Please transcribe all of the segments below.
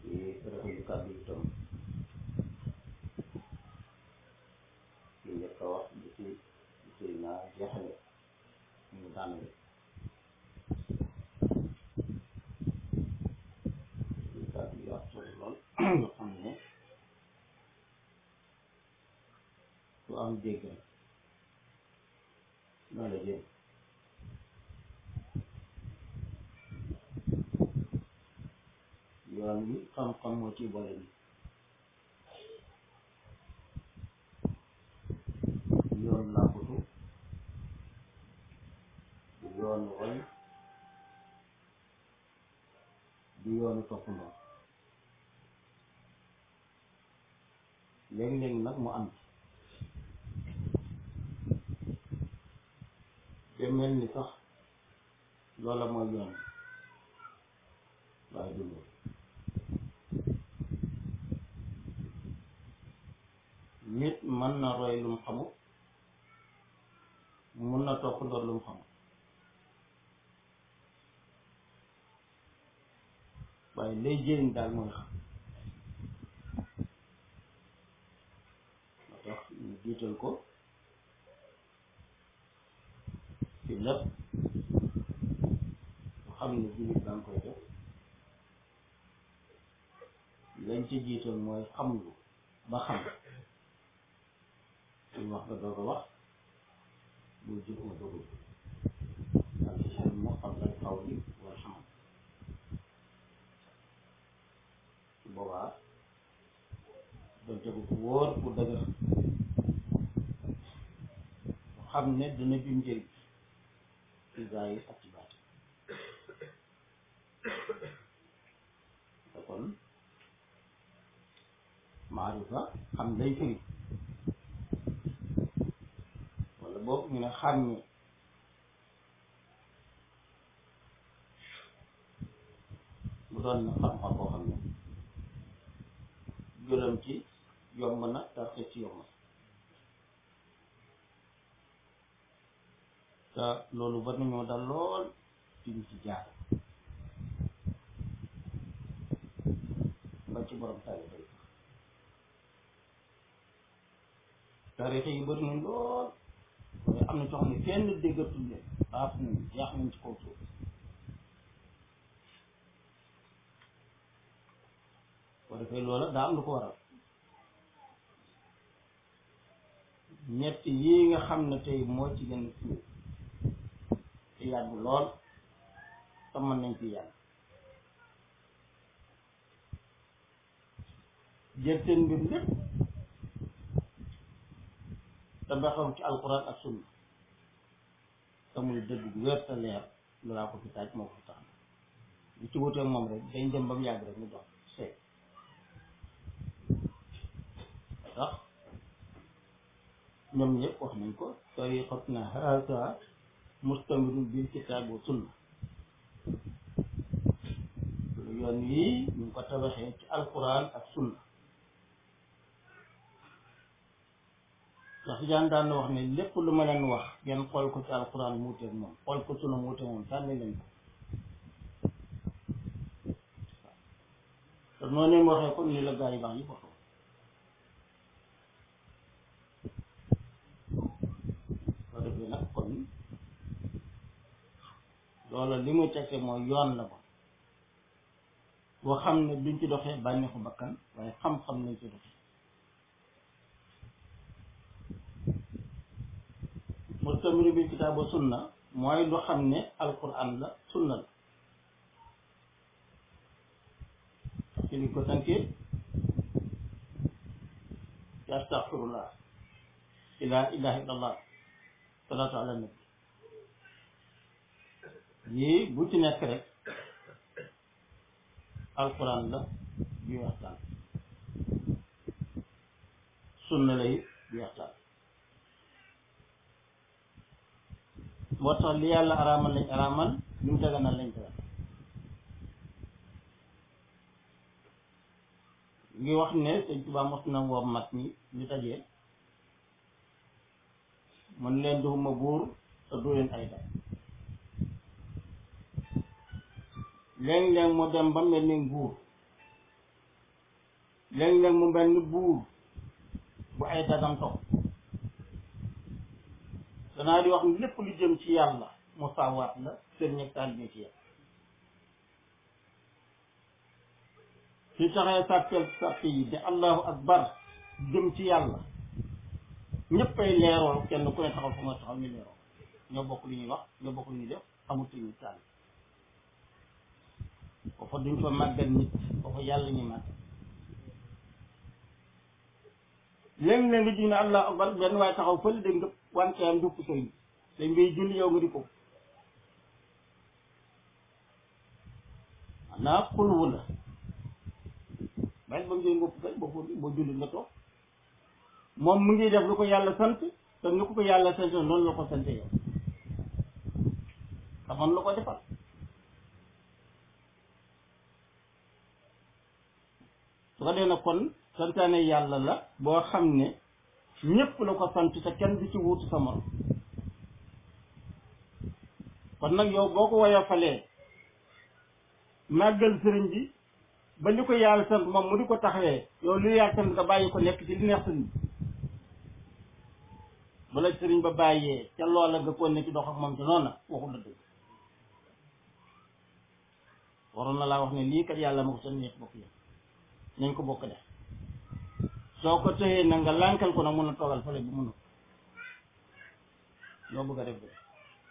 ci rafetlu kàddu yi itam ci njëkk a wax bi ci sëy naa jeexale ñu daanale ci kàddu yi wax solo lool nga xam ne su am dégg rek loolu la jëm yoon wi xam-xam moo ci boole ni yoon làmbutu du yoonu roy du yoonu toppandoo léeg-léeg nag mu am te mel ni sax loola mooy yoon waaye du loolu nit mën na roy lu mu xamul mun na topp ndoor lu mu xamul waaye lay jëriñ daal mooy xam moo tax ñu jiital ko ci lépp mu xam ne jullit danga koy def lañ ci jiital mooy xamlu ba xam suñ wax nga doog a wax bu jëf nga doog a al ilmu qabla al qawli wal amal su boobaa doon tegu fu wóor bu dëgër xam ne dana bi njëriñ ci zaahir ak ci baatin te kon maarifa xam lay firi wala boog ñu ne xàmme mu doon na xam-xam boo xam ne gërëm ci yomb na te ci yomb te loolu war nañoo dal lool ci ñu ci jaar ba ci borom tarixa yi tarixa yi bëri nañ lool waaye am na coo xam ne kenn déggatul leen xaaf nañ yaax nañ ci kaw suuf boo defee loola daa am lu ko waral ñett yii nga xam ne tey moo ci gën a siiw te yàgg lool te mën nañ ci yàgg jël seen mbir lépp te baxaw ci alquran ak sunna te muy dëgg bu wér te leer loolaa ko fi taaj moo ko fi tax lu ci wuteek moom rek dañ dem ba mu yàgg rek mu dox seet tax ñoom ñëpp wax nañ ko tariqatuna haza mustamirun bil kitaabi wa sunna yoon yii ñu ngi ko tabaxee ci alquran ak sunna ndax jaan daan na wax ne lépp lu ma leen wax ngeen xool ko ci alquran mu wuteeg moom xool ko sunna mu wuteeg moom sànni leen ko te noonu mu waxee ko ni la gaa yi baax yi waxoo soo defee nag kon loola li mu tekke mooy yoon la ko boo xam ne duñ ci doxee bànneexu bakkan waaye xam-xam lañ ci doxee mustamiru bi kitaabu sunna mooy lu xam ne alquran la sunna la ci li ko tënkee ci astaghfirullah ila ilaha illallah salaatu ala nabi yii bu ci nekk rek alquran la bi waxtaan sunna la it bi waxtaan moo tax li yàlla araamal lañ araamal li mu daganal lañ dagan ngi wax ne sëñ Tuubaa mos na woo mag ñi ñu dajee mën leen duxuma buur te du leen ay daj léeg-léeg mu dem ba mel ni nguur léeg-léeg mu mel ni buur bu ay dagam topp danaa di wax ni lépp lu jëm ci yàlla musaawaat la sëriñ ak taalibe ci yàlla su taxee sàppeel sàpp yi di allahu akbar jëm ci yàlla ñëppay leeroo kenn ku ne taxaw fa nga taxaw ñu leeroo ñoo bokk lu ñuy wax ñoo bokk lu ñuy def amul suñu tànn foofa duñ fa màggal nit foofa yàlla ñu màggal léegi léegi nga ji ne allah akbar benn waaye taxaw fële dégg nga wante am dupp sëriñ dañ ngay julli yow nga di ko naa xulwu la bàyyi ba mu jël ngopp kay boo boo julli nga toog moom mu ngi def lu ko yàlla sant te ni ko ko yàlla sant noonu la ko sante yow xamoon la ko defal su ko dee na kon santaane yàlla la boo xam ne ñépp la ko sant te kenn du ci wuutu sa morom kon nag yow boo ko woyofalee màggal sëriñ bi ba li ko yàlla sant moom mu di ko taxawee yow li yàlla sant nga bàyyi ko nekk ci li neex sëriñ bi bu la sëriñ ba bàyyee ca loola nga ko ne ci dox ak moom ci noonu waxul la dëgg waroon na laa wax ne lii kat yàlla ma ko seen ñeent bokk yëpp nañ ko bokk def soo ko tëyee na nga lànkal ko nag mun a toogal fële bu mun a loo bëgg a def de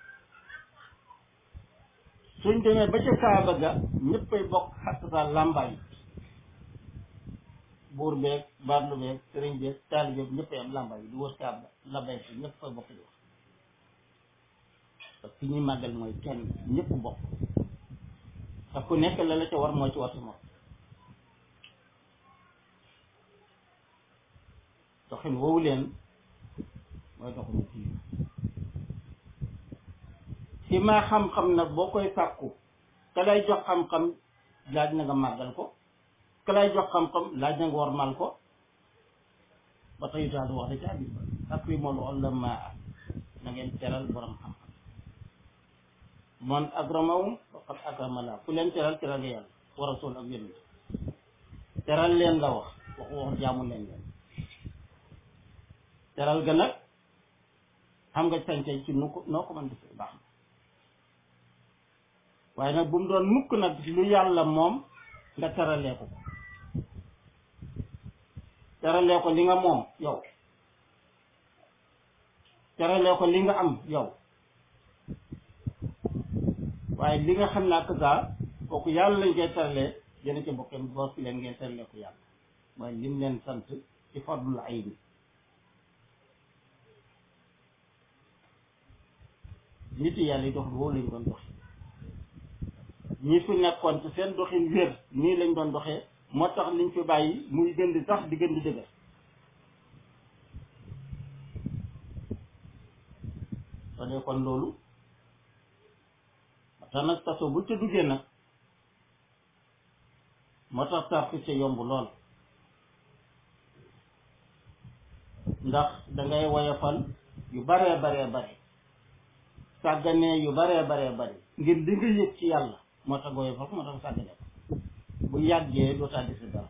suñ demee ba ca kaaba ga ñëppay bokk xattata làmbaay buur beeg baatlu beeg sëriñ beeg taali beeg ñëppay am làmbaay yi di wër kaaba la bay si ñëpp fay bokk di wax parce que ñuy màggal mooy kenn ñëpp bokk te ku nekk la la ca war moo ci war si moom doxin woowu leen mooy doxinu kii ci maa xam-xam nag boo koy sàkku ka lay jox xam-xam laaj na nga màggal ko ka lay jox xam-xam laaj na nga warmal ko ba tey daal wax da ca hadis ba akrimul ulamaa na ngeen teral borom xam-xam man akramahum faqad akrama la ku leen teral teral nga yàlla wa rasul ak yonent teral leen la wax waxu wax jaamu leen leen teral ga nag xam nga sañ-sañ ci nu ko noo ko mën defee baax na waaye nag bu mu doon mukk nag lu yàlla moom nga teralee ko ko teralee ko li nga moom yow teralee ko li nga am yow waaye li nga xam ne ak gaa kooku yàlla lañ koy teralee yéen a ca bokkee boo fi leen ngeen teralee ko yàlla waaye lim leen sant ci fadlul ay bi nit yàlla yi dox woowu lañ doon dox ñi fi nekkoon ci seen doxin wér nii lañ doon doxee moo tax liñ fi bàyyi muy gën di sax di gën di dëgër soo dee kon loolu moo tax nag taso bu ca duggee nag moo tax tarxi ca yomb lool ndax dangay woyofal yu baree baree bare sàgganee yu baree baree bare ngir li nga yëg ci yàlla moo tax gooy foofu moo tax sàggane ko bu yàggee doo taa desi dara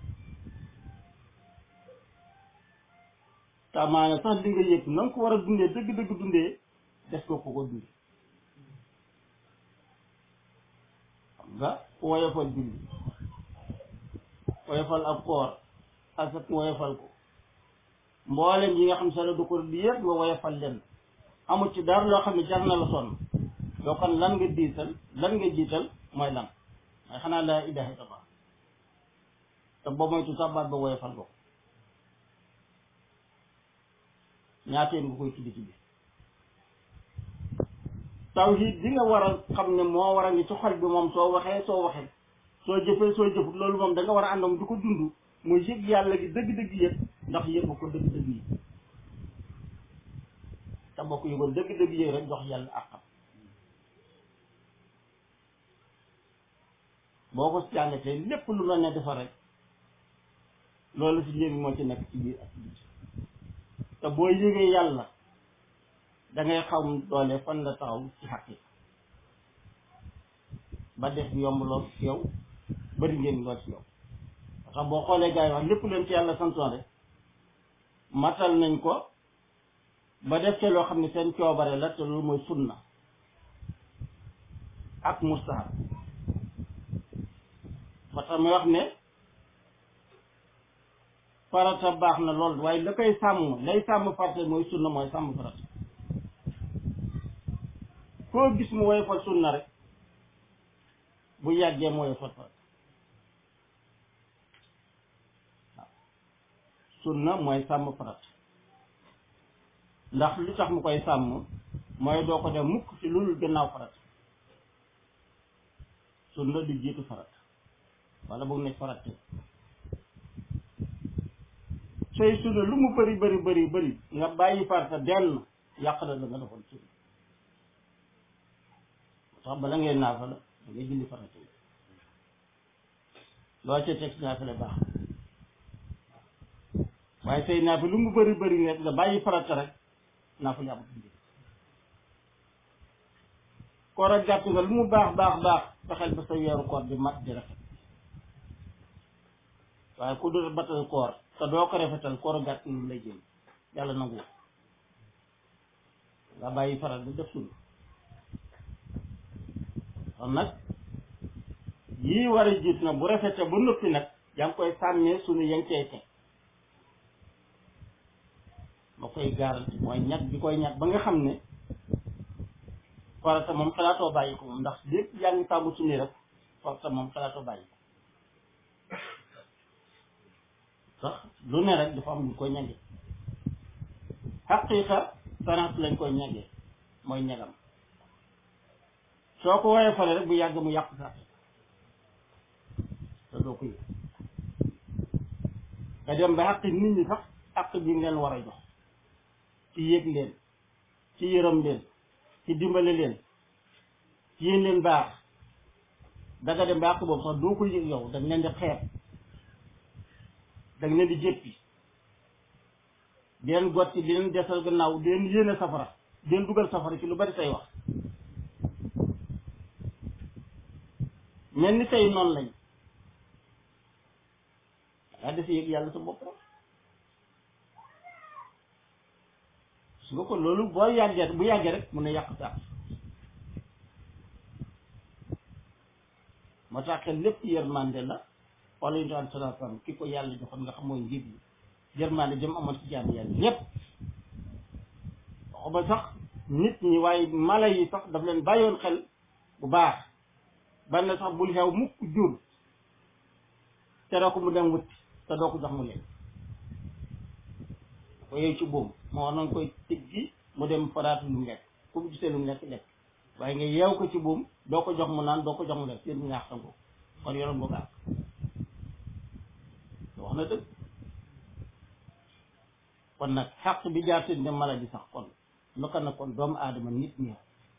tamaane sax li nga yëg na nga ko war a dundee dëgg-dëgg dundee des ko ko ko dundee xam nga woyofal julli woyofal ab koor asat woyofal ko mboolem yi nga xam sa la du ko di yëpp nga woyofal leen amul ci dara loo xam ne jar na la sonn yoo kon lan nga diital lan nga jiital mooy lan mooy xanaa laa ilaha illallah te boo moytu sax baat ba woyofal ko ñaateen nga koy tuddi ci bi tawhid bi nga war a xam ne moo war a ngi ci xol bi moom soo waxee soo waxee soo jëfee soo jëfut loolu moom da nga war a àndam di ko dund muy yëg yàlla gi dëgg-dëgg yëg ndax yëg ko dëgg-dëgg yi te bokk yëgoon dëgg-dëgg yëg rek jox yàlla àqam boo ko jàngatee lépp lu la ne defar rek loolu si njëriñ moo ci nekk ci biir ak ci biir te boo yëgee yàlla da ngay xam doole fan la taxaw ci xaqi ba def yomb lool ci yow bari ngeen lool ci yow sax boo xoolee gars yi wax lépp leen ci yàlla santoon rek matal nañ ko ba def ca loo xam ne seen coobare la te loolu mooy sunna ak mustahab ba tax mi wax ne farata baax na lool waaye la koy sàmm lay sàmm farata mooy sunna mooy sàmm farata koo gis mu woy fa sunna rek bu yàggee mooy fa farata waaw sunna mooy sàmm farata ndax lu tax mu koy sàmm mooy doo ko def mukk ci lu dul gannaaw farata sunna du jiitu farata wala boog ne farata sooy sunna lu mu bëri bëri bëri bëri nga bàyyi farata denn yàq na la nga defoon sunna sax bala ngay naafala da ngay julli farata yi loo ca teg naafale baax waaye say naafale lu mu bëri bëri rek nga bàyyi farata rek naafale amut njëriñ koor ak gàtt nga lu mu baax baax baax fexeel ba sa weeru koor di mat di rafet waaye ku dul batal koor te doo ko rafetal koor ak gàtt lu lay jëm yàlla nangu nga bàyyi faral di def sunna kon nag yii war a jiit nag bu rafete ba noppi nag yaa ngi koy sàmmee sunu yang cey teg ma koy garanti mooy ñag bi koy ñag ba nga xam ne farata moom xalaatoo bàyyi ko moom ndax lépp yaa ngi sàmm sunu rek farata moom xalaatoo bàyyi ko sax lu ne rek dafa am lu koy ñage xaqiiqa sanaat lañ koy ñagee mooy ñagam soo ko woyee fale rek bu yàgg mu yàq sax te doo ko yëg nga dem ba xaq nit ñi sax xaq bi ngeen war a jox ci yëg leen ci yërëm leen ci dimbale leen ci yéen leen baax danga dem ba xaq boobu sax doo ko yëg yow dañ leen di xeeb dañ leen di jéppi di leen gotti di leen desal gannaaw di leen yéene safara di leen dugal safara ci lu bari say wax mel ni tey noonu lañ dangaa def yëg yàlla sa bopp rek su nga ko loolu boo yàggee bu yàggee rek mun a yàq sax moo tax xel lépp yërmande la wala ñu daan salaa salaam ki ko yàlla joxoon nga xam mooy njiit li yërmande jëm amoon ci jaam yàlla ñépp waxuma sax nit ñi waaye mala yi sax daf leen bàyyoon xel bu baax ban na sax bul xew mukk jur te doo ko mu dem wuti te doo ko jox mu lekk ko yow ci boobu moo war nañ koy tëggi mu dem faraatu lu mu lekk ku mu gisee lu mu lekk lekk waaye nga yeew ko ci buum doo ko jox mu naan doo ko jox mu lekk yéen mu ñaax ko kon yoroon boo gàtt wax na dëgg kon nag xaq bi jaar seen dem mala ji sax kon naka na kon doomu aadama nit ñi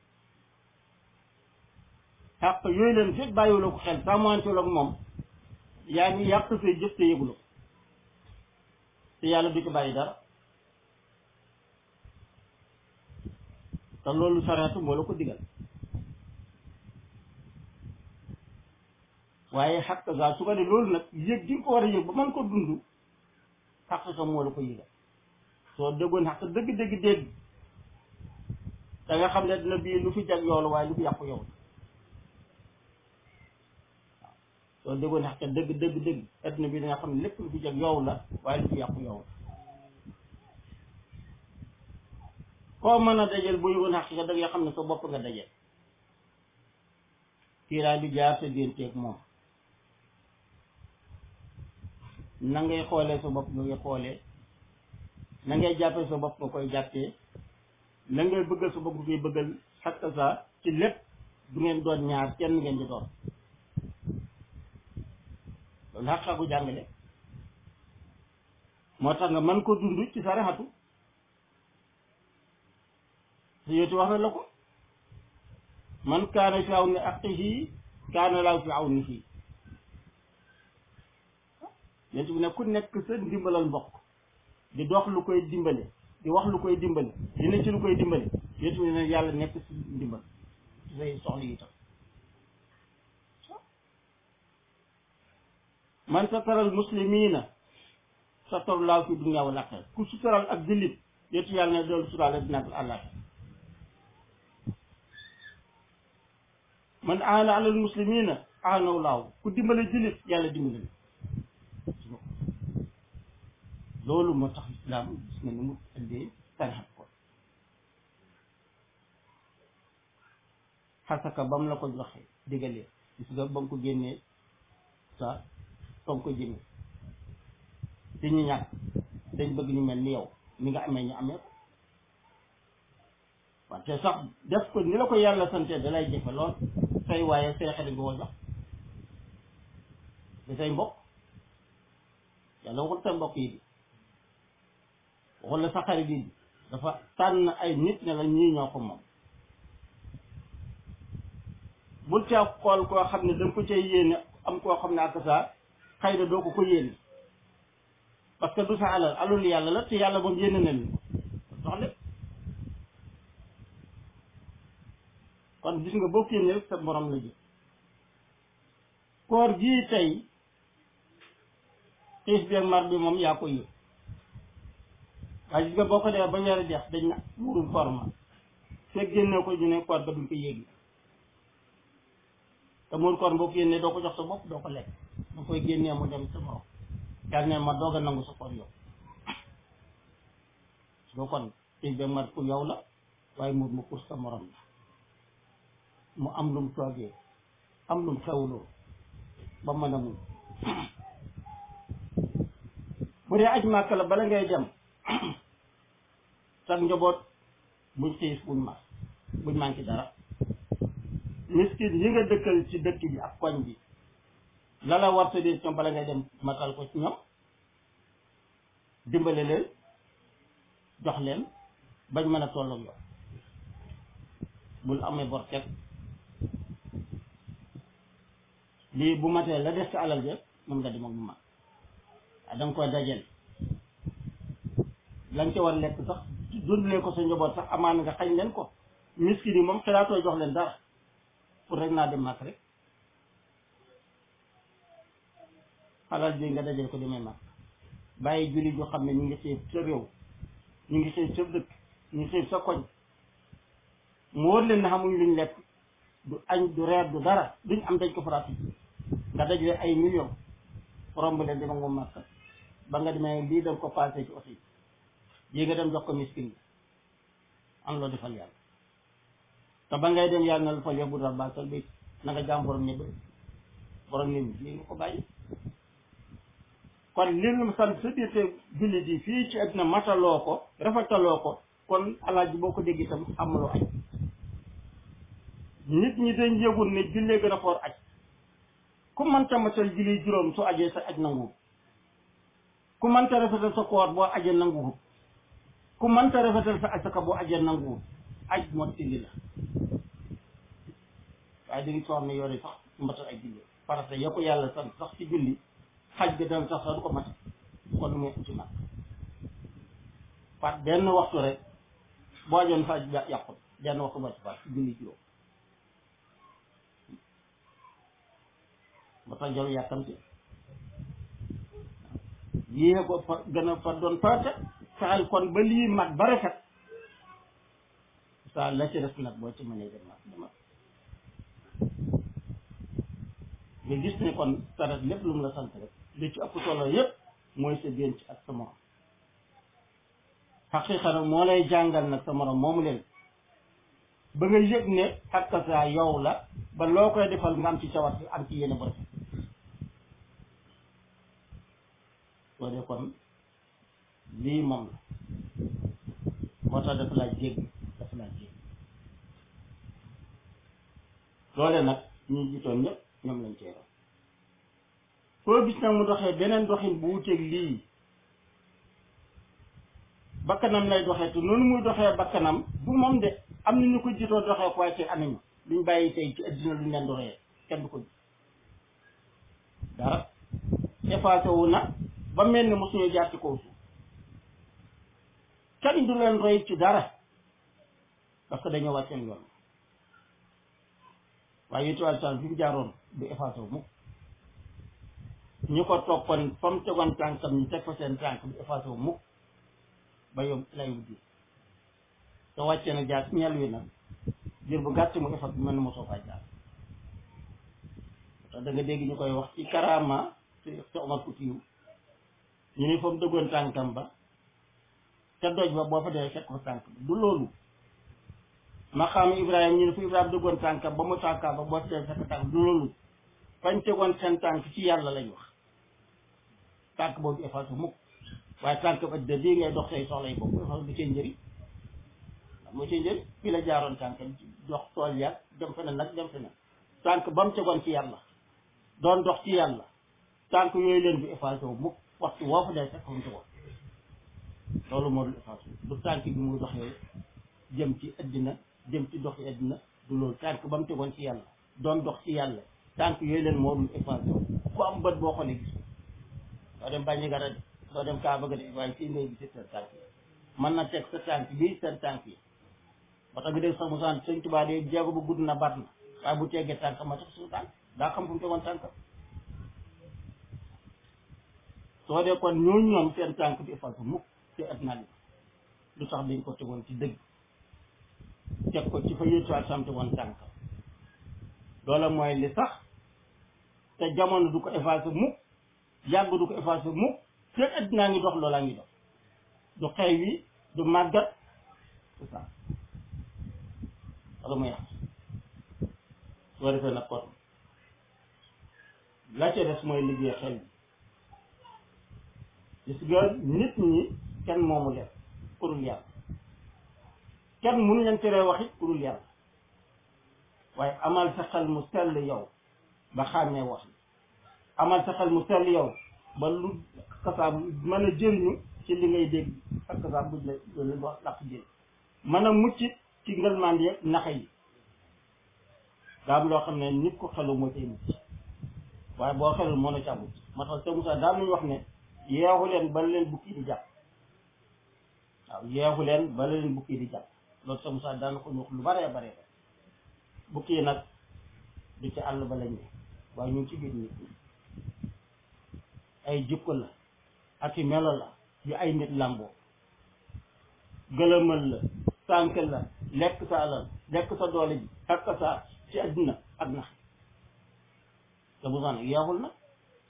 xaq yooyu leen fekk bàyyiwula ko xel sàmmanteelu ak moom yaa ngi yàq say jëf te yëgula ko te yàlla du ci bàyyi dara te loolu saraatu moo la ko digal waaye xaq gaa su ko ne loolu nag yëg gi nga ko war a yëg ba mën ko dund xaq sa moo la ko yëgal soo déggoon xaq dëgg-dëgg dégg da nga xam ne dina bii lu fi jag yow la waaye lu fi yàqu yow la waaw soo déggoon xaq dëgg dëgg dëgg adduna bi da nga xam ne lépp lu fi jag yow la waaye lu fi yàqu yow la koo mën a dajal bu yëgoon xaq da nga xam ne sa bopp nga dajal kiiraay bi jaar sa dénteeg moom na ngay xoolee sa bopp nga ngay xoolee na ngay jàppee sa bopp nga koy jàppee na ngay bëggal sa bopp nga koy bëggal xakk sa ci lépp du ngeen doon ñaar kenn ngeen di doon loolu xaq xagu jàngale moo tax nga mën ko dund ci sa raxatu su yéeti wax na la ko man kaana fi awni axihi kaana laahu fi awnihi yent bi ne ku nekk sa ndimbalal mbokk di dox lu koy dimbale di wax lu koy dimbale di ne ci lu koy dimbale yent bi ne yàlla nekk si ndimbal ci say soxla yi tam man sataral muslimina sataru laahu fi dunya wal aaxira ku sutural ak jullit yétu yàlla ne doolu suturaale dina ak àllaaxira man aana alal muslimina aanahu laahu ku dimbale jullit yàlla dimbale loolu moo tax islam gis nga ni mu ëndee tarixa ko xasaka ba mu la ko joxe diggalee gis nga ba nga ko génnee sa fa nga ko jëmee te ñu ñàkk dañ bëgg ñu mel ni yow ni nga amee ñu amee ko wante sax def ko ni la ko yàlla sante da lay jëfe lool say waaye say xarit nga ko jox da say mbokk yàlla waxul sa mbokk yi bi waxul la sa xarit yi dafa tànn ay nit ne la ñii ñoo ko moom bul caa xool koo xam ne danga ko cay yéene am koo xam ne ak saa xëy na doo ko ko yéene parce que du sa alal alul yàlla la te yàlla moom yéene na leen ko dox lépp kon gis nga boo génnee rek sa morom la jël koor gii tey xiif bi ak mar bi moom yaa ko yëg waaye gis nga boo ko dee ba weer deex dañ na murum koor ma fekk génne ko ñu ne koor ba duñ ko yéegi te muur koor boo ko génnee doo ko jox sa bopp doo ko lekk da koy génnee mu dem sa morom yàlla ne ma doog a nangu sa koor yow doo kon xiif bi ak mar pour yow la waaye muur ma pour sa morom la mu am lum toogee am lum xewloo ba mën a muñ bu dee aj màkk la bala ngay dem sax njaboot buñ xiif buñ mar buñ manqué dara miskin yi nga dëkkal ci dëkk bi ak koñ bi la la war sa dee ñoom bala ngay dem matal ko ci ñoom dimbale leen jox leen bañ mën a tolloog yow bul amee bor teg lii bu matee la des ci alal ja mën nga dem ak mu mat waaye da nga koy dajale lañ ca war lekk sax dundalee ko sa njaboot sax amaan nga xañ leen ko miskin yi moom xalaatoo jox leen dara pour rek naa dem mat rek alal ji nga dajale ko demee mat bàyyi julli joo xam ne ñu ngi xiif sa réew ñu ngi xiif sa dëkk ñu ngi xiif sa koñ mu wóor leen ne xamuñ luñ lekk du añ du reer du dara duñ am dañ ko farati nga dajale ay millions romb leen dama nga màkk ba nga demee lii da nga ko passé ci oto yi yi nga dem jox ko miskin bi am loo defal yàlla te ba ngay dem yàlla na la fa yóbbu dara baasal bi na nga jaam borom ñëpp borom ñëpp lii nga ko bàyyi kon li mu sant sa biir te jullit yi fii ci àddina mataloo ko rafetaloo ko kon alaaji boo ko dégg itam amuloo aj nit ñi dañ yëgul ne jullee gën a foor aj ku mënta matal julli juróom su ajee sa aj nanguwut ku mënta rafetal sa koor boo ajee nanguwut ku mënta rafetal sa asaka boo ajee nanguwut aj moo tilli la waaye da ngi soo xam ne yore sax matal ay julli parce que ya ko yàlla sant sax ci julli xaj ga dana sax sax du ko matal kon lu muy am ci nag par benn waxtu rek boo ajoon sa aj yàqut benn waxtu ba ci par ci julli juróom ba tax jarul yàkkamti yii ko fa gën a fa doon farata fexeel kon ba lii mat ba rafet sa la ci des nag boo ci mënee dem mat demat nga gis ne kon sarat lépp lu mu la sant rek li ci ëpp solo yépp mooy sa denc ak sa morom xaqiqa nag moo lay jàngal nag sa morom moomu leen ba nga yëg ne ak saa yow la ba loo koy defal nga am ci cawat am ci yéene bu rafet soo dee kon lii moom la moo tax dafa laa jégg dafa laa jégg loole nag ñi jiitoon ñëpp ñoom lañ cee roon koo gis nag mu doxee beneen doxin bu wuteeg lii bakkanam lay doxee te noonu muy doxee bakkanam du moom de am na ñu ko jiitoo doxee ko waaye ci anañu luñ bàyyi tey ci addina luñ leen doxee kenn du ko gis dara effacé wu na ba mel ni mosuñu jaar ci kaw suuf kenn du leen roy ci dara parce que dañoo wàcceen yoon waaye yétu wàllu sal fi mu jaaroon du effacé wu mukk ñu ko toppoon fa mu tegoon tànkam ñu teg fa seen tànk bi effacé wu mukk ba yow lay wut te wàcce na jaar ñel wi nag jër bu gàtt mu effacé mel ni mosoo faa jaar te da nga dégg ñu koy wax ci karama ci ci Omar Foutiyou ñu ne fa mu dëggoon tànkam ba ca doj ba boo fa dee fekk fa tànk bi du loolu ma xam Ibrahima ñu ne fu Ibrahima dëggoon tànkam ba mu tànkaa ba boo fa dee fekk tànk du loolu fañ tegoon seen tànk ci yàlla lañ wax tànk boobu effacé mukk waaye tànk ba de bii ngay dox say soxla yi boobu effacé du cee njëriñ moo cee njëriñ fii la jaaroon tànkam dox tool yàgg dem feneen nag dem feneen tànk ba mu tegoon ci yàlla doon dox ci yàlla tànk yooyu leen bi effacé wu mukk waxtu woo fa dee fekk fa mu tegoon loolu moo dul effacé du tànk bi muy doxee jëm ci addina jëm ci dox ci addina du loolu tànk ba mu tegoon ci yàlla doon dox ci yàlla tànk yooyu leen moo dul effacé wu ku am bët boo xoolee gis doo dem bàññi gara de doo dem kaa bëgg de waaye fii ngay gis seen tànk yi mën na teg sa tànk bii seen tànk yi ba tax nga dégg sax mu sant sëñ Tuubaa de jéego bu gudd na baat na waaye bu teggee tànk ma tax suñu tànk daa xam fu mu tegoon tànk soo dee kon ñooñu ñoom seen tànk bi effacé mukk ci addina bi lu tax dañ ko tegoon ci dëgg teg ko ci fa yéetu ak sam tegoon tànk loola mooy li sax te jamono du ko effacé mukk yàgg du ko effacé mukk fekk addinaa ngi dox loolaa ngi dox du xew wi du màggat c'est ça wala muy yàq soo defee nag kon la ca des mooy liggéey xel bi gis nga nit ñi kenn moomu leen kurul yàlla kenn mënu leen teree wax it kurul yàlla waaye amal sa xel mu sell yow ba xàmmee wax amal sa xel mu sell yow ba lu kasaab mën a jëriñu ci li ngay dégg ak kasaab buñ la loolu wax làq jël mën a mucc ci ngëlmaan yeeg naxa yi daa am loo xam ne nit ko xelu moo cay mucc waaye boo xelul moo na ca mucc moo tax te Moussa daa nañu wax ne yeexu leen ba leen bukki di jàpp waaw yeexu leen ba leen bukki di jàpp loolu te Moussa daana ko ñu wax lu baree baree bukki yi nag du ci àll ba lañ ne waaye ñu ngi ci biir nit ñi ay jikko la ak i melo la yu ay nit làmboo gëlëmal la sànk la lekk sa alal lekk sa doole ji ak sa ci àddina ak nax te bu nag yeexul nag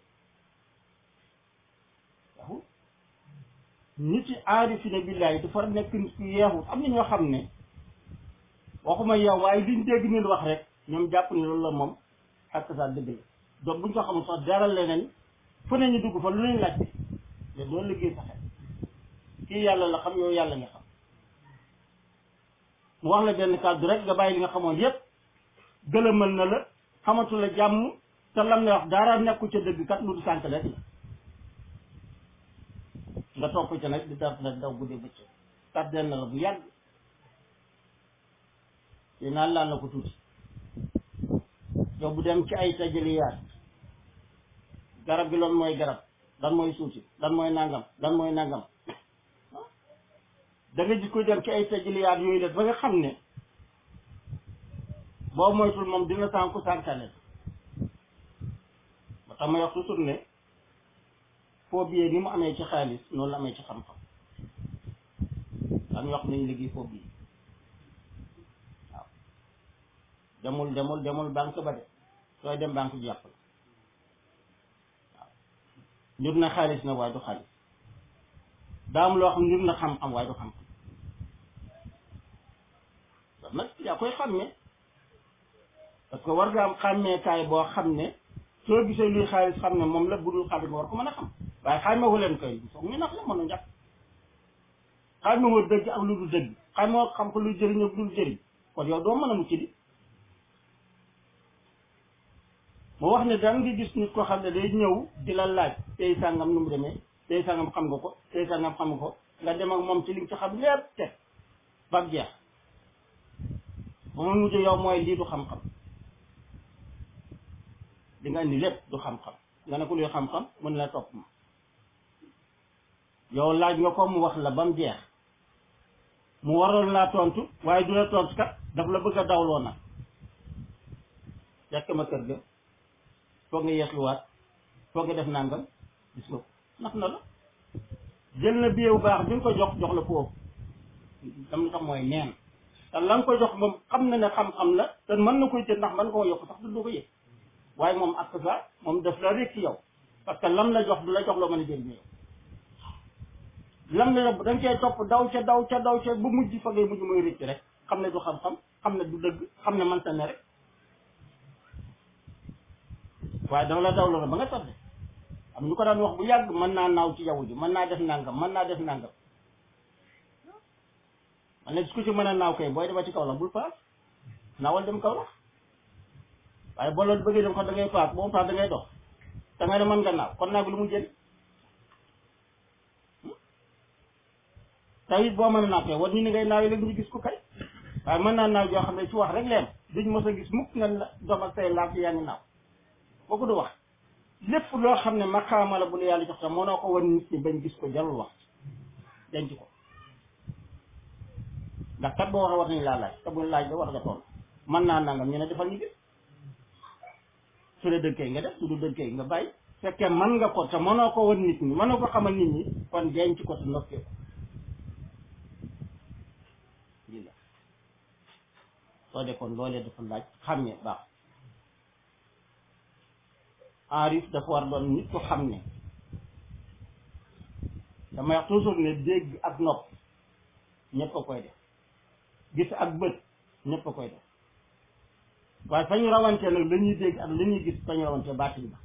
yeexul nit yi aarifina billaahi dafa nekk nit ku yeexul am na ñoo xam ne waxuma yow waaye liñ dégg nit wax rek ñoom jàpp ne loolu la moom ak sa dëgg la donc buñ ko xamul sax dara leneen fu ne ñu dugg fa lu leen laajte te loolu liggéey sa xel kii yàlla la xam yow yàlla nga xam mu wax la benn kàddu rek nga bàyyi li nga xamoon yépp gëlëmal na la xamatu la jàmm te lam ne wax dara nekku ca dëgg kat lu du sànk rek la nga topp ca nag di daf nag daw guddee bëccëg tardeel na la bu yàgg te naan laan la ko tuuti yow bu dem ci ay tajaliyaat garab gi loolu mooy garab dan mooy suuti dan mooy nangam dan mooy nangam da nga gis koy dem ci ay tajaliyaat yooyu def ba nga xam ne boo moytul moom dina sànku sànkale ba tax may wax toujours ne foo biyee ni mu amee ci xaalis noonu la amee ci xam-xam daan wax nañ liggéey foo biyee waaw demul demul demul banque ba de sooy dem banque bi jàpp la waaw njur na xaalis na waaye du xaalis daa am loo xam njur na xam-xam waaye du xam-xam kon nag yaa koy xàmmee parce que war nga am xàmmeekaay boo xam ne soo gisee luy xaalis xam ne moom la budul xaalis nga war ko mën a xam waaye xàmmeewu leen koy foog ñu nax la mën a njàpp xàmmeewoo dëgg ak lu dul dëgg xàmmeewoo xam ko luy jëriñ ak dul jëriñ kon yow doo mën a mucc di mu wax ne daan nga gis nit ko xam ne day ñëw di la laaj tey sàngam nu mu demee tey sàngam xam nga ko tey sàngam xam nga ko nga dem ak moom ci li nga ci xam lépp teg ba jeex ba mu mujj yow mooy lii du xam-xam di nga indi lépp du xam-xam nga ne ko luy xam-xam mën la topp ma yow laaj nga ko mu wax la ba mu jeex mu waroon laa tontu waaye du la tontu kat daf la bëgg a dawloo nag fekk ma kër ga foog nga yeesluwaat foog def nangam gis nga ko nax na la jël na biyeewu baax bi nga ko jox jox la foofu dam la tax mooy neen te la nga ko jox moom xam na ne xam-xam la te mën na koy jël ndax mën koo yokk sax du du ko yëg waaye moom ak ça moom daf la rek ci yow parce que lam la jox du la jox loo mën a jëriñ yow lam la da nga cee topp daw ca daw ca daw ca bu mujj fa ngay mujj mooy rëcc rek xam ne du xam-xam xam ne du dëgg xam ne man sa ne rek waaye dama la daw la ba nga tardé am ñu ko daan wax bu yàgg mën naa naaw ci jaww ji mën naa def nangam mën naa def nangam man ne ku ci mën a naaw kay booy dema ci kaw la bul paas naawal dem kaw la waaye boo loolu bëggee dem ko da ngay paas boo paas da ngay dox da ngay ne mën nga naaw kon naa bi lu mu jëriñ tawit boo mën a naaw kay war ñu ni ngay naawee léegi ñu gis ko kay waaye mën naa naaw joo xam ne ci wax rek leen duñ mos a gis mukk nga la doom ak say laaf yaa ngi naaw boo ko du wax lépp loo xam ne maqaama la bu la yàlla jox tam mënoo ko wan nit ñi bañ gis ko jarul wax denc ko ndax kat boo waxee war nañ laa laaj te buñ laaj ba war nga toll mën naa nangam ñu ne defal ñu gis su dee dënkee nga def su du dënkee nga bàyyi fekkee mën nga ko te mënoo ko wan nit ñi mënoo ko xamal nit ñi kon denc ko te noppee ko lii la soo de kon loolee dafa laaj xam ne baax enrif dafa war doon nit ko xam ne damay wax toujours ne dégg ak nopp ñëpp a koy def gis ak bët ñëpp a koy def waaye fa ñu rawante nag la ñuy dégg ak la ñuy gis fa ñu rawante baatin ba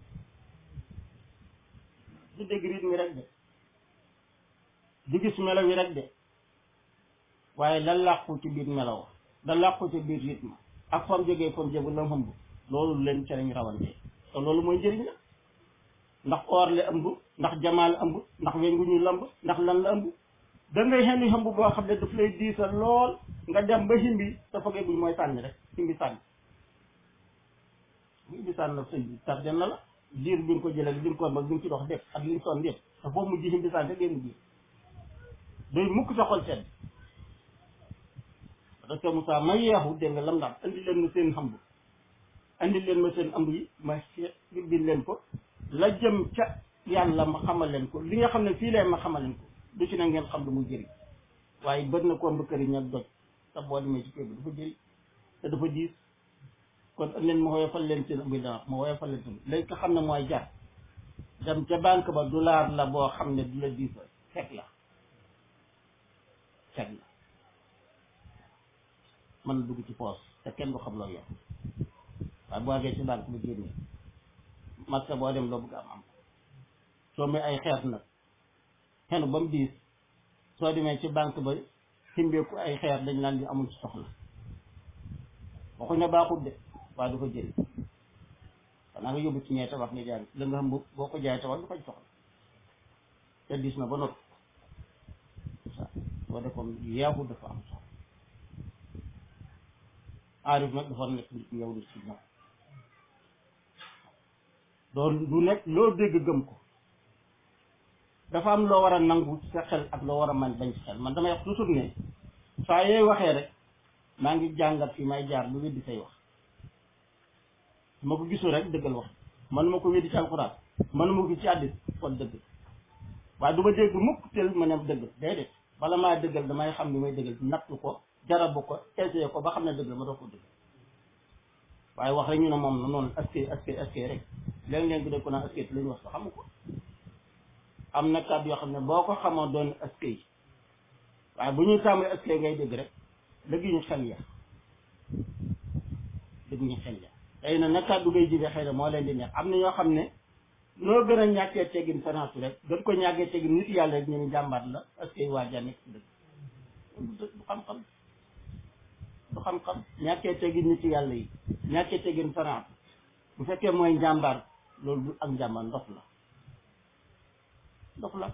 du dégg rythme mi rek de du gis melo wi rek de waaye la làqu ci biir melo da làqu ci biir rythme ak fam jógee fam jógu la xëmb loolu leen ca lañ rawante te loolu mooy njëriñ la ndax or la ëmb ndax jamaa la ëmb ndax weñ gu ñu lamb ndax lan la ëmb da ngay xenni xëmb boo xam ne daf lay diisal lool nga dem ba himbi te fogee buñ mooy sànni rek himbi sànni bu himbi sànni la sëñ bi tardé na la diir bi nga ko jëlee bi nga ko mag bi nga ci dox def ak li nga son def te foofu mujj himbi sànni rek génn biir doy mukk sa xol sedd parce que Moussa ma yeexu dégg nga lam ndax andi leen ma seen xamb andi leen ma seen ëmb yi ma bind leen ko la jëm ca yàlla ma xamal leen ko li nga xam ne fii lee ma xamal leen ko du ci na ngeen xam lu muy jëriñ waaye bët na ko mbëkkëriñ ak doj te boo demee ci kër bi dafa jëriñ te dafa diis kon andi leen ma woyofal leen seen ëmb yi dana ma woyofal leen seen léegi nga xam ne mooy jar dem ca banque ba dollar la boo xam ne du la diis fekk la fekk la mën na dugg ci poos te kenn du xam loo yor waaye boo àggee ci banque ba génne marché boo dem loo bëgg am am soo muy ay xeet nag xenu ba mu diis soo demee ci banque ba ximbeeku ay xeer dañ naan di amul ci soxla waxuñ ne baaxul de waaye du ko jëriñ xanaa nga yóbbu ci ñee tabax nga jaay la nga xam boo ko jaay tabax du ko soxla te diis na ba noppi soo defoon yeexu dafa am soxla aarif nag dafa nekk nit yow di si ñoom doon du nekk loo dégg gëm ko dafa am loo war a nangu sa xel ak loo war a man bañ ci xel man damay wax toujours ne saa yooy waxee rek maa ngi jàngat fi may jaar lu weddi say wax su ma ko gisul rek dëggal wax man ma ko weddi ci alxuraan man ma ko ci àddis kon dëgg waaye du ma dégg mukk tel ma ne dëgg déedéet bala maa dëggal damay xam li may dëggal natt ko jarabu ko essayé ko ba xam ne dëgg la ma doo ko dëgg waaye wax rek ñu ne moom na noonu askay askay askay rek léeg-léeg dégg ko naan askay te la ñu wax sax xamu ko am na kàddu yoo xam ne boo ko xamoo doon askay waaye bu ñuy tàmbali askay ngay dégg rek dëgg ñu xel ya dëgg ñu xel ya tey na nag kàddu ngay jibee xëy na moo leen di neex am na ñoo xam ne noo gën a ñàkkee teggin fanaatu rek gën ko ñàkkee teggin nit yàlla rek ñu ne jàmbaat la askay waajaa nekk si dëgg du xam-xam du xam-xam ñàkkee teggin nit yàlla yi ñàkkee teggin fanaatu bu fekkee mooy njàmbaar loolu du ak njàmbaar ndox la ndox la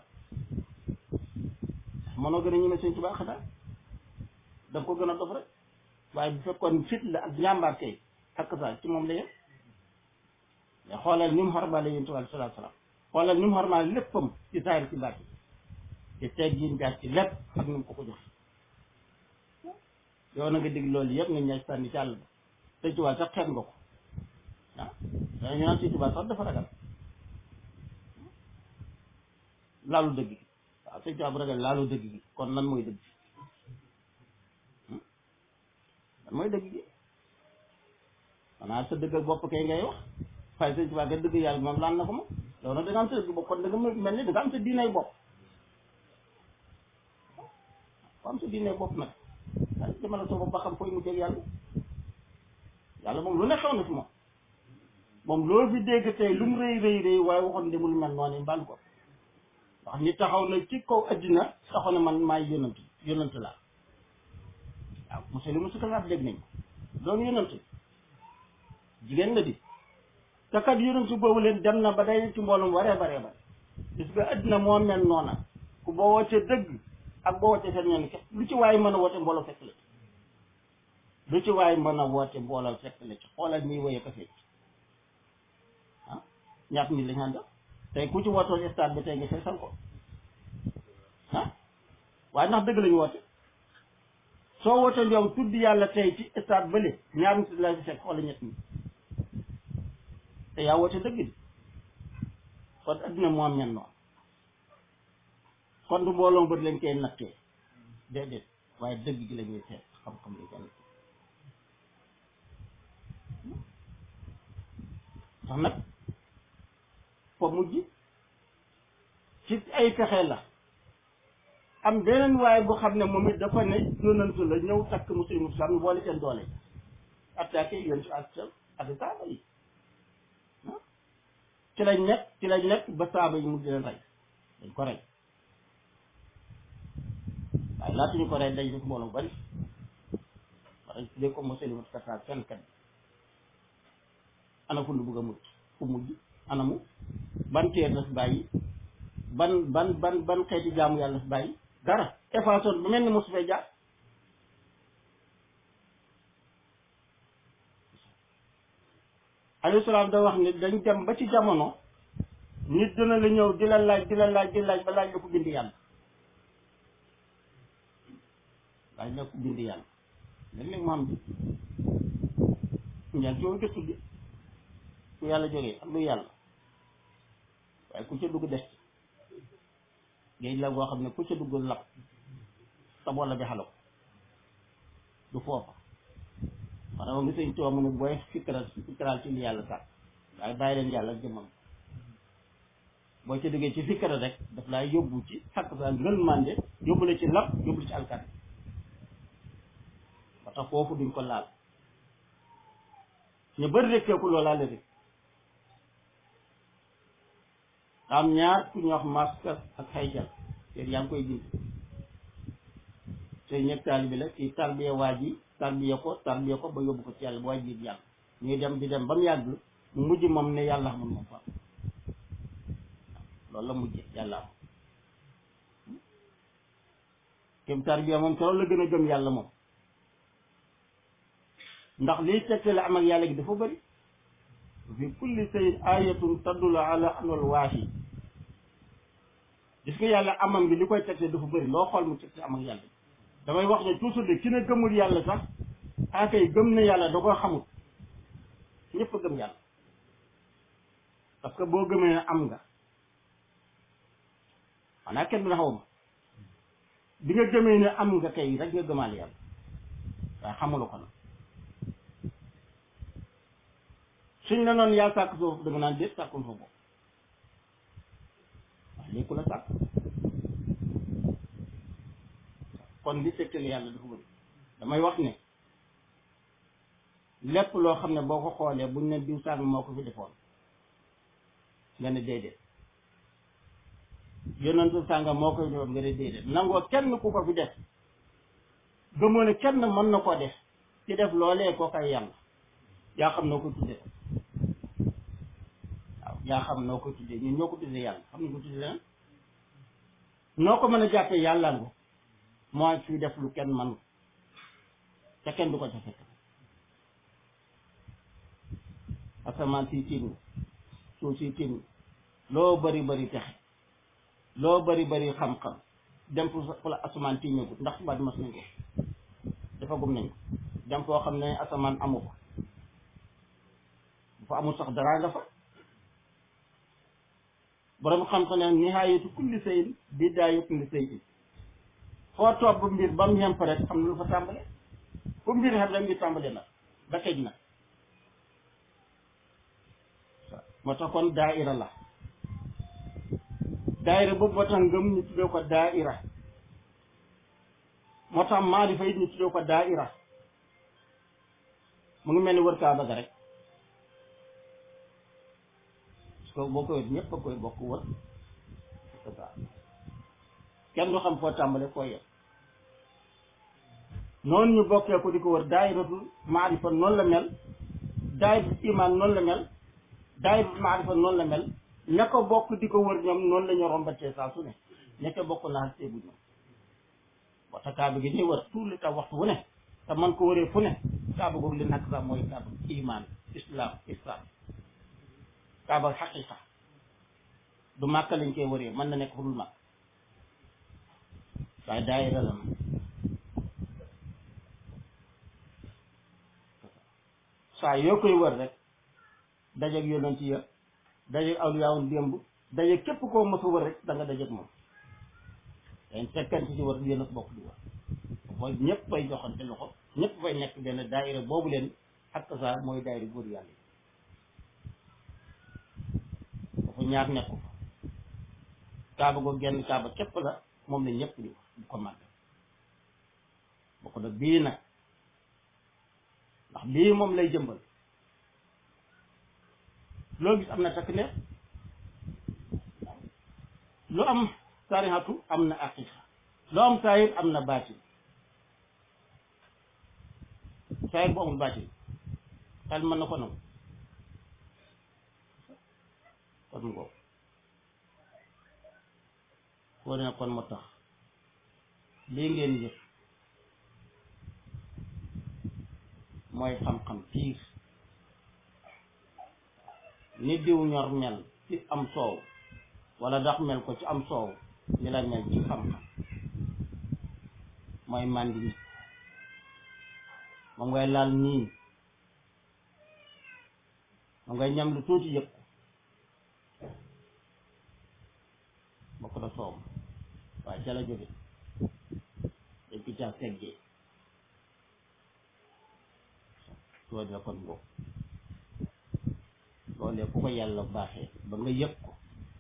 mënoo gën a ñeme sëñ Tuubaa xanaa da nga ko gën a dof rek waaye bu fekkoon fit la ak njàmbaar kay ak saa ci moom la yem mais xoolal ni mu xormaale yonent bi sallallahu alayhi wasallam xoolal ni mu xormaale léppam ci saayir ci baat ci teggin jaar ci lépp ak ni mu ko ko jox yow na nga dégg loolu yëpp nga ñaaj sànni ci àll ba sëñ Tuubaa sax xeet nga ko ah dañu naan sëñ Tuubaa sax dafa ragal laalu dëgg gi waaw sëñ Tuubaa bu ragal laalu dëgg gi kon lan mooy dëgg lan mooy dëgg gi xanaa sa dëgg ak bopp kay ngay wax waaye sëñ Tuubaa ga dëgg yàlla moom laan na ko moom yow nag da nga am sa dëgg bopp kon da nga mel ni da nga am sa diinay bopp ko am sa diinay bopp nag waaye demal sa bopp ba xam fooy mu jeg yàlla yàlla moom lu ne xew na fi moom moom loolu fi dégg tey lu mu rëy rëy rëy waaye waxoon demul mel noonu mbal ko ndax ñi taxaw na ci kaw addina taxaw na man maay yonant yonant laa waaw monsieur li musu kalaat dégg nañ doon yonant jigéen la di te kat yonent boobu leen dem na ba day ci mboolum waree baree bare gis nga addina moo mel noona ku boo wootee dëgg ak boo wootee seen ñoom képp lu ci waay mën a woote mbooloo fekk la lu ci waay mën a woote mbooloo fekk la ci xoolal nii woye ko fecc ah ñaat nit lañ àndal tey ku ci wootoo stade bi tey nga feesal ko ah waaye ndax dëgg lañu woote soo wootee yow tudd yàlla tey ci stade bële ñaar nit la ci fekk wala ñett nit te yaa woote dëgg di kon addina moo am ñen noonu kon du mbooloo bët lañ koy nattee déedéet waaye dëgg gi la ñuy seet xam-xam li jàll tax nag fa mujj ci ay pexe la am beneen waaye bu xam ne moom it dafa ne yonantu la ñëw takk muslimu sam boole seen doole attaqué yoon si ak ak saaba yi ci lañ nekk ci lañ nekk ba saaba yi mujj leen rey dañ ko rey waaye laata ñu ko rey dañ def mbooloo bari wax dañ tuddee ko muslimu kataar kenn kat ana fu lu bëgg a mujj fu mujj anamu ban teer la fi bàyyi ban ban ban ban xeeti jaamu yàlla fi bàyyi dara effaçon bu mel ni mosu fee jaar alayhi salaam da wax ni dañ dem ba ci jamono nit dina la ñëw di la laaj di la laaj di laaj ba laaj la ko bind yàlla laaj la ko bind yàlla léeg-léeg mu am bi ñaan coow gëstu bi ku yàlla jógee ak lu yàlla waaye ku ca dugg des géej la goo xam ne ku ca dugg lap sa bolla bi xalo du foofa maanaam ngi sëñ too mu ne booy fikral fikral ci li yàlla sax waaye bàyyi leen yàlla ak jëmmam boo ca duggee ci fikra rek daf laa yóbbu ci xakk sa ngël mànde yóbbu la ci lap yóbbu la ci alkat ba tax foofu duñ ko laal ñu bëri rekkeeku loolaa la rek am ñaar ku ñuy wax maska ak xayjal te yaa ngi koy bind te ñëpp taalibi la kii tarbiya waa ji tarbiya ko tarbiya ko ba yóbbu ko ci yàlla ba waaj biir yàlla ñuy dem di dem ba mu yàgg mu mujj moom ne yàlla xamul moom fa loolu la mujje yàlla am kéem tarbiya moom keroog la gën a gëm yàlla moom ndax liy tegtale am ak yàlla gi dafa bëri fi kulli sayin ayatun tadulu ala anal waahi gis nga yàlla amam gi li koy tegte dafa bëri loo xool mu tegte am ak yàlla damay wax ne toujours de ki ne gëmul yàlla sax akay gëm na yàlla da koo xamul ñëpp a gëm yàlla parce que boo gëmee ne am nga xanaa kenn du xaw ma bi nga gëmee ne am nga kay rek nga gëmaal yàlla waaye xamulu ko nag suñ la noonu yaa sàkk suuf da nga naan déet sàkkul fa bopp waaye léegi ku la sàkk kon li tegtal yàlla dafa bëri damay wax ne lépp loo xam ne boo ko xoolee buñ ne diw sàng moo ko fi defoon nga ne déedéet yonentu sànga moo koy defoon nga ne déedéet nangoo kenn ku ko fi def gëmoo ne kenn mën na koo def ci def loolee koo koy yàlla yaa xam noo ko tuddee waaw yaa xam noo ko tuddee ñun ñoo ko tuddee yàlla xam nañ ko tuddee lan noo ko mën a jàppee yàlla nga mooy fi def lu kenn man te kenn du ko ca fekk asamaan si tiim suuf si tiim loo bari bari texe loo bari bari xam-xam dem fu fu la asamaan tiimeeku ndax subaat mas nañ ko dafa gum nañ ko dem foo xam ne asamaan amu ko bu fa amul sax dara nga fa borom xam-xam ne nihaayatu kulli sayin bidaayatu kulli sayin foo topp mbir ba mu yem fa rek xam na lu fa tàmbale fu mbir xam rek mbir tàmbale na ba tëj na moo tax kon daaira la daaira boobu moo tax ngëm ñu tuddee ko daaira moo tax maarifa it ñu tuddee ko daaira mu ngi mel ni wër kaaba ga rek parce que boo koy ñëpp a koy bokk wër c'est ça kenn du xam foo tàmbale foo yem noonu ñu bokkee ko di ko wër daayiratul maarifa noonu la mel daayiratul iman noonu la mel daayiratul maarifa noonu la mel ña ko bokk di ko wër ñoom noonu la ñu rombatee saa su ne ña ko bokk naa seegu ñoom waxta kaaba gi ñuy wër tout le temps waxtu wu ne te man ko wëree fu ne kaaba googu li nakk sax mooy kaaba iman islam islam kaaba xaqiqa du màkk lañ koy wëree mën na nekk fu dul màkk waaye daayira la saa yoo koy wër rek dajeeg yonent ya dajeeg awliyaawul démb dajeeg képp koo mos a wër rek da nga dajeeg moom dañ fekkante ci wër yéen a bokk di wër mooy ñëpp fay joxante loxo ñëpp fay nekk benn daayira boobu leen ak saa mooy daayira góor yàlla yi dafa ñaar nekku fa kaaba go genn kaaba képp la moom la ñëpp di di ko màgg bokk nag bii nag ndax bii moom lay jëmbal loo gis am na takk ne lu am sarihatu am na aqiqa lu am saayir am na baatin saayir bu amul baatin xel mën na ko nangu kon ngoo foo ne kon moo tax lii ngeen yëg mooy xam-xam piir ni diw ñor mel ci am soow wala ndax mel ko ci am soow ni la mel ci xam-xam mooy màndi nit moom ngay laal nii moom ngay ñam lu tuuti yëpp bokk na soow waaye ca la jóge dañ ko caa seggee soo dee kon boobu loolee ku ko yàlla baaxee ba nga yëg ko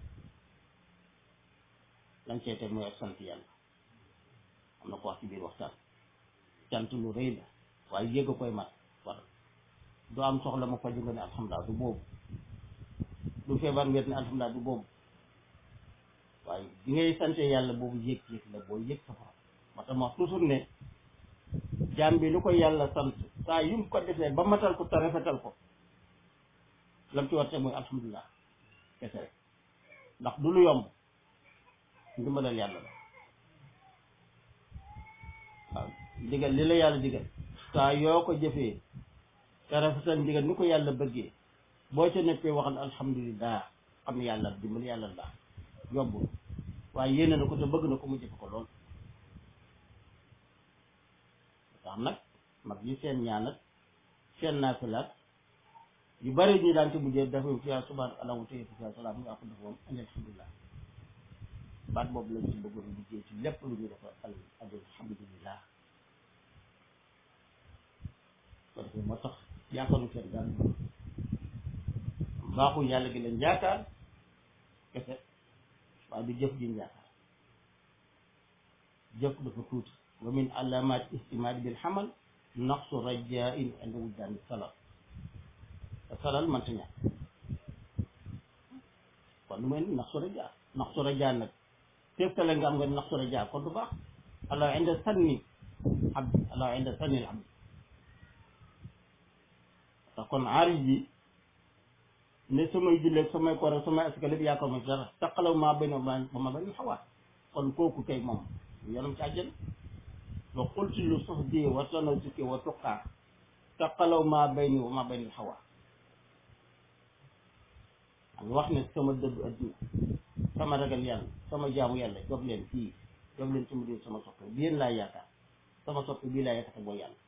lan seete mooy ak sant yàlla am na ko wax ci biir waxtaan cant lu rëy la waaye yëg a koy mat war du am soxla ma faju nga ne alhamdulilah du boobu du feebar nga ne alhamdulilah du boobu waaye bi ngay sante yàlla boobu yëg-yëg la boo yëg sa borom moo tax ma wax toujours ne jaam bi lu ko yàlla sant saa yu mu ko defee ba matal ko te rafetal ko lam ci war te mooy alhamdulilah kese rek ndax du lu yomb ndimbalal yàlla la waaw digal li la yàlla digal saa yoo ko jëfee te rafetal ndigal ni ko yàlla bëggee boo ca nekkee waxal alhamdulilah xam ne yàlla dimbal yàlla la yombul waaye yéene na ko te bëgg na ko mu jëfe ko lool tax nag mag yi seen ñaanat seen naafilaat yu bari ñu daan ci mujjee dafa fi yaa subhaan allahu tey fi yaa salaam nga ko def moom andi alhamdulilah baat boobu lañ ci bëggoon liggéey ci lépp lu ñu defa al alhamdulilah ko defee moo tax yaakaaru seen daan baaxul yàlla gi leen yaakaar kese waaye du jëf jiñ yaakaar jëf dafa tuuti wa min alamat istimaadi bil xamal naqsu rajain inda wujdaani salal te salal mënta ñàkk kon lu mel ni naqsu rajaa naqsu rajaa nag fépp tale nga am nga naqsu rajaa kon du baax allah inda sanni abdi allah inda sanni al abdi te kon aarij bi ne samay julleeg samay koor ak samay asaka lépp yaakaar ma ci dara taqalaw maa bay na ba ma ba ñu xawaat kon kooku kay moom yoonam ci àjjana wa qulti lu suhdi wa tanasuki wa tuqaa taqalaw maa bay ni wa maa bay na xawaat ak wax ne sama dëddu adduna sama ragal yàlla sama jaamu yàlla jox leen fii jox leen sama diw sama soppe bi yéen laa yaakaar sama soppe bii laa yaakaar boo yàlla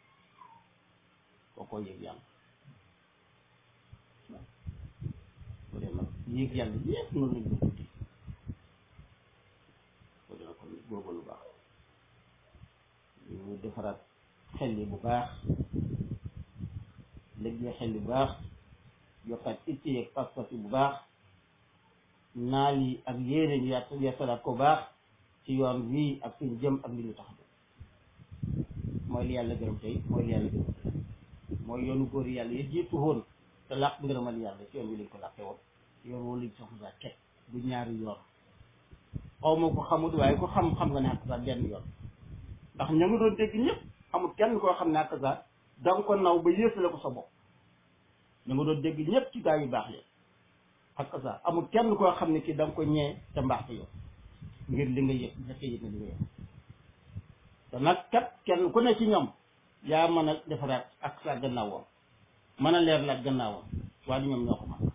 koo koo yëg yàlla ko dee nag yéeg yàlla yépp noonu lañ ko guddi ko dee nag kon boobu lu baax ñu defaraat xel yi bu baax léegi xel yi bu baax yokkaat itti yeeg pas-pas yi bu baax naal yi ak yéene ñu yàtt yeesalaat ko baax ci yoon wii ak suñ jëm ak li ñu tax mooy li yàlla gërëm tey mooy li yàlla gërëm tey mooy yoonu góor yàlla yi jiitu woon te làq ngërëmal yàlla ci yoon wi lañ ko làqee woon yoon woo lañ soxla saa teg du ñaari yoon xaw ma ko xamut waaye ko xam xam nga ne ak saa benn yoon ndax ña nga doon dégg ñëpp amul kenn koo xam ne ak saa da nga ko naw ba yéesale ko sa bopp ña nga doon dégg ñëpp ci gaa yu baax yi ak saa amul kenn koo xam ne ki da nga ko ñee te mbaax te yow ngir li nga yëg nga yëg nga li nga yëg te nag kat kenn ku ne ci ñoom yaa mën a defaraat ak sa gannaawam mën a leer la gannaawam waaye ñoom ñoo ko mën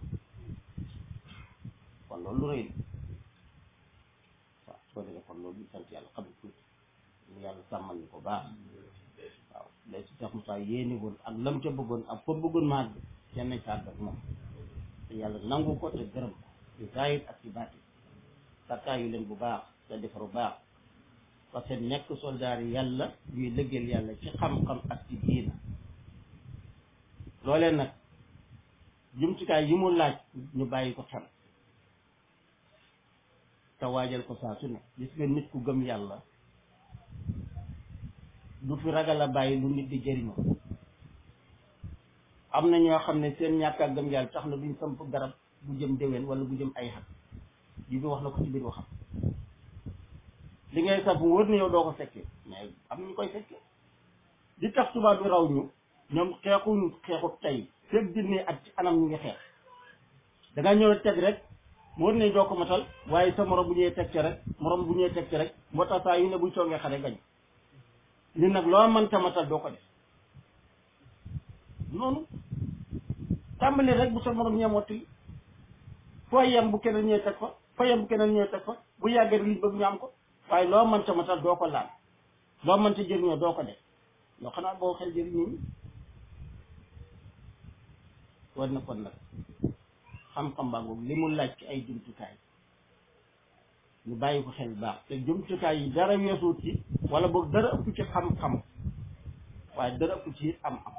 kon loolu lu rëy la waaw soo defee kon loolu ñu sant yàlla xam tuuti ñu yàlla sàmmal ñu ko baax waaw lay si Cheikh Moussa yéeni woon ak lam ca bëggoon ak fa bëggoon maag kenn nañ sàgg ak moom te yàlla nangu ko te gërëm ko ci zahir ak ci baati sakkaayu leen bu baax te defaru baax parce que nekk soldaar yi yàlla yuy lëggeel yàlla ci xam-xam ak ci diina loolee nag jumtukaay yi mu laaj ñu bàyyi ko xel te waajal ko saa su ne gis nga nit ku gëm yàlla du fi ragal a bàyyi lu nit di jëriñoo am na ñoo xam ne seen ñàkk a gëm yàlla tax na duñ samp garab bu jëm déwén wala bu jëm ay xat ji bi wax na ko ci biir waxam li ngay sax bu wër ne yow doo ko fekkee mais am nañu koy fekkee di tax tubaab bi raw ñu ñoom xeexuñ xeexu tey fekk junne at ci anam ñu ngi xeex da nga ñëw teg rek mu wër ne doo ko matal waaye sa morom bu ñëwee teg ci rek morom bu ñëwee teg ci rek moo tax saa yu ne buñ soogee xare gañ li nag loo mënta matal doo ko def noonu tàmbali rek bu sa morom ñee mottali foo yem bu keneen ñëwee teg fa foo yem bu keneen ñëwee teg fa bu yàggee rek liñ bëgg ñu am ko waaye loo mënta matal doo ko laal loo mënta jëriñoo doo ko def loo xanaa boo xel jëriñoo ñi war na kon nag xam-xam baa boobu li mu laaj ci ay jumtukaay ñu bàyyi ko xel baax te jumtukaay yi dara weesuut ci wala boog dara ëpp ci xam-xam waaye dara ëpp ci am-am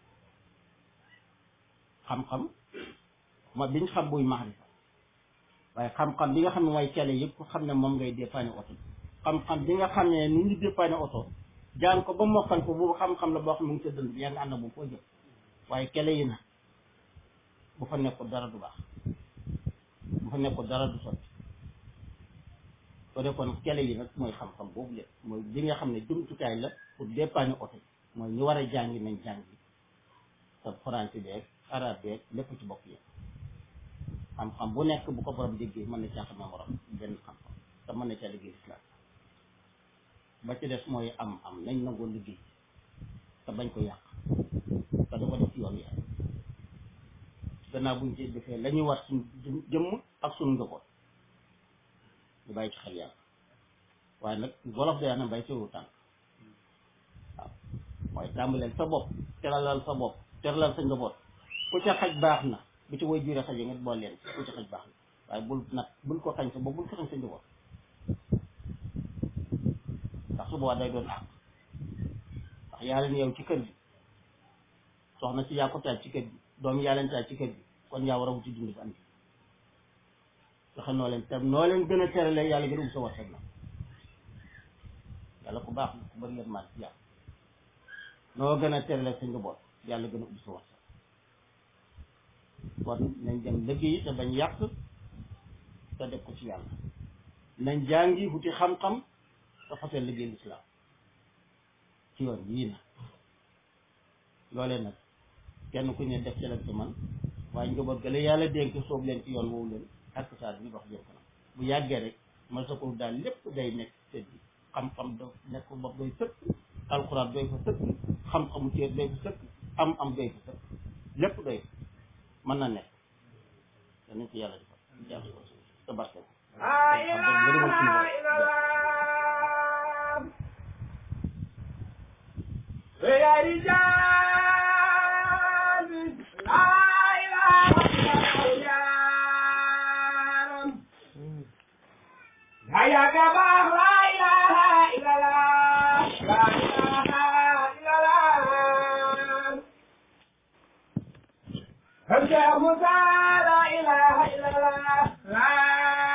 xam-xam ma biñ xam buy maarifa waaye xam-xam bi nga xam ne mooy cale yëpp xam ne moom ngay dépanne oto xam-xam bi nga xam ne ni ñu dépanne oto jaan ko ba mokkal ko boobu xam-xam la boo xam ne mu ngi sa dënd bi yaa ngi ànd bu foo jëm waaye kele yi na bu fa nekkul dara du baax bu fa nekkul dara du sotti soo dee kon kele yi nag mooy xam-xam boobu lépp mooy bi nga xam ne jumtukaay la pour dépanner oto mooy ñu war a jàngi nañ jàngi te français beeg arabe beeg lépp ci bokk yi xam-xam bu nekk bu ko borom déggee mën na caa xam ne morom benn xam-xam te mën na caa liggéey islam ba ci des mooy am am nañ nangoo liggéey te bañ ko yàq te da ko def yoon yi gannaaw buñ ci defee la ñuy war suñ jëmm ak suñu njaboot ñu bàyyi ci xel yàlla waaye nag wolof day na bay teewu tànk waaw mooy tàmbaleel sa bopp teralal sa bopp teralal sa njaboot ku ca xaj baax na bu ci woy jure xaj yi nga bool leen ku ca xaj baax na waaye bul nag bul ko xañ sa bopp bul ko xañ sa njaboot ndax su boobaa day doon àq ndax yaa leen yow ci kër gi soxna si yaa ko taaj ci kër gi doom yaa leen taaj ci kër gi kon yaa war a wuti dund bi andi fexe noo leen te noo leen gën a terale yàlla gën a ub sa warteg na yàlla ku baax la ku bëri leen maal ci yàlla noo gën a terale sa njaboot yàlla gën a ub sa warteg kon nañ dem liggéey te bañ yàq te def ko ci yàlla nañ jàngi wuti xam-xam te fasee liggéey lislaam ci yoon yii na loolee nag kenn ku ne def ci la ci man waaye njaboot ga la yàlla dénk soob leen ci yoon woowu leen ak saa bi dox jëm kanam bu yàggee rek ma sa ko daal lépp day nekk sët bi xam-xam do nekk bopp doy sëkk alxuraan doy fa sëkk xam-xamu ceer doy fa sëkk am am doy fa sëkk lépp doy mën na nekk danañ ci yàlla defal jàll ko te barke ko يا رجال لا إله إلا الله يا جماعة لا إله إلا الله لا إله إلا الله همزة موسى لا إله إلا الله لا